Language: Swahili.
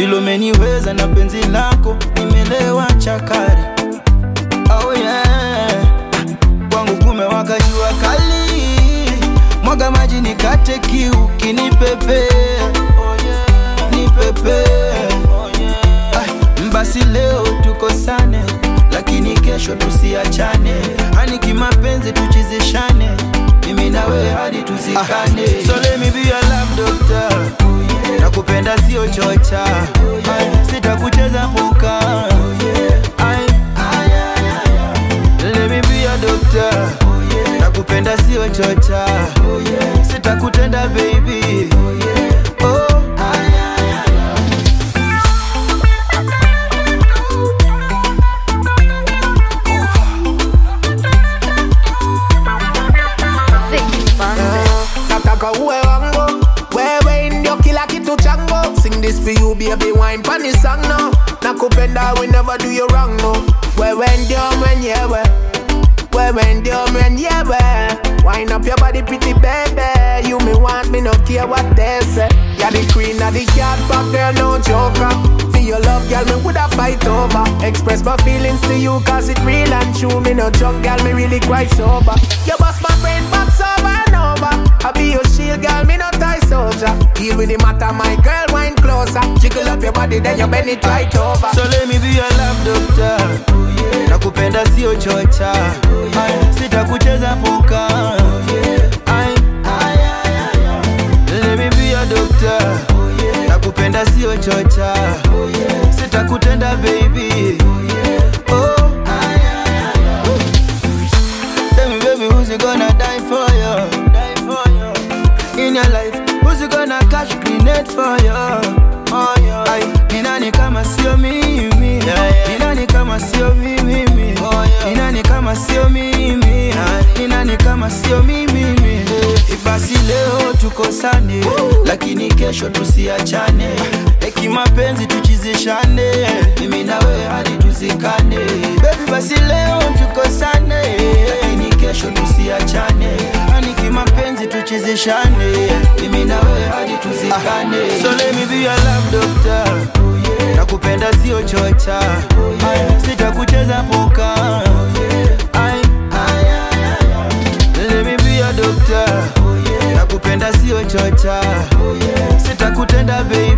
vile umeniweza na penzi lako nimelewa chakari oh yeah. kwangu kumewaka jua kali mwaga maji nikate kiu kinipepe oh yeah. nipepe oh yeah. ah, basi leo tukosane lakini kesho tusiachane hani kimapenzi tuchizishane mimi na wewe hadi tuzikane so let me be your love doctor nakupenda sio chocha Ay, sitakucheza puka Ay, let me be your doctor nakupenda sio chocha sitakutenda baby oh. Vicky Bandes. nataka uwe wangu wewe ndio kila kitu changu sing this for you baby wine pani song no nakupenda we never do you wrong no wewe ndio mwenyewe wewe ndio mwenyewe wine up your body pretty baby you me want me no care what they say you're the queen of the cat pop girl no joker for your love girl me woulda fight over express my feelings to you cause it real and true me no drunk girl me really quite sober you bust my brain box over and over I be your shield girl me no tie soldier even the matter my girl wine closer jiggle up your body then you bend it right over So let me be your love doctor nakupenda sio chocha Ay, sitakucheza puka Ay, let me be your doctor nakupenda sio chocha sitakutenda baby oh. Tell me baby who's gonna die for you die for you in your life who's gonna catch grenade for you oh, yeah. Ay, ni nani kama sio mimi ni nani kama sio mimi ni nani kama sio mimi ni nani kama sio mimi basi leo tukosane lakini kesho tusiachane eki mapenzi tuchizishane mimi na wewe hadi tuzikane bebi basi leo tukosane lakini kesho tusiachane hani kimapenzi tuchizishane mimi na wewe hadi tuzikane so let me be your love doctor nakupenda sio chocha Ay, sitakucheza puka Ay, let me be your doctor nakupenda sio chocha sitakutenda baby